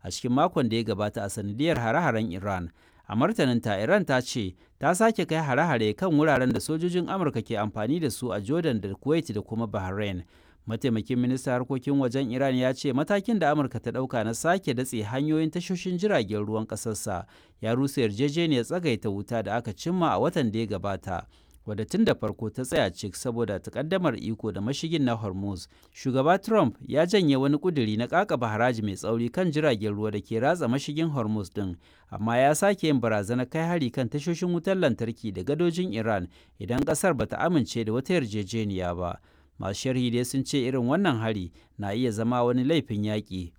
a cikin makon da ya gabata a sanadiyar hare-haren Iran. A martaninta, Iran ta ce ta sake kai hare-hare kan wuraren da sojojin Amurka ke amfani da su a Jordan da Kuwait da kuma Bahrain. Mataimakin ministan harkokin wajen Iran ya ce matakin da Amurka ta ɗauka na sake datse hanyoyin tashoshin jiragen ruwan ƙasarsa ya rusa yarjejeniyar tsagaita wuta da aka cimma a watan da ya gabata. wadda tun da farko ta tsaya cik saboda takaddamar iko da mashigin na Hormuz. Shugaba Trump ya janye wani kuduri na kakaba haraji mai tsauri kan jiragen ruwa da ke ratsa mashigin Hormuz din, amma ya sake yin barazana kai hari kan tashoshin wutar lantarki da gadojin Iran idan kasar bata amince da wata yarjejeniya ba. Masu sharhi dai sun ce irin wannan hari na iya zama wani laifin yaƙi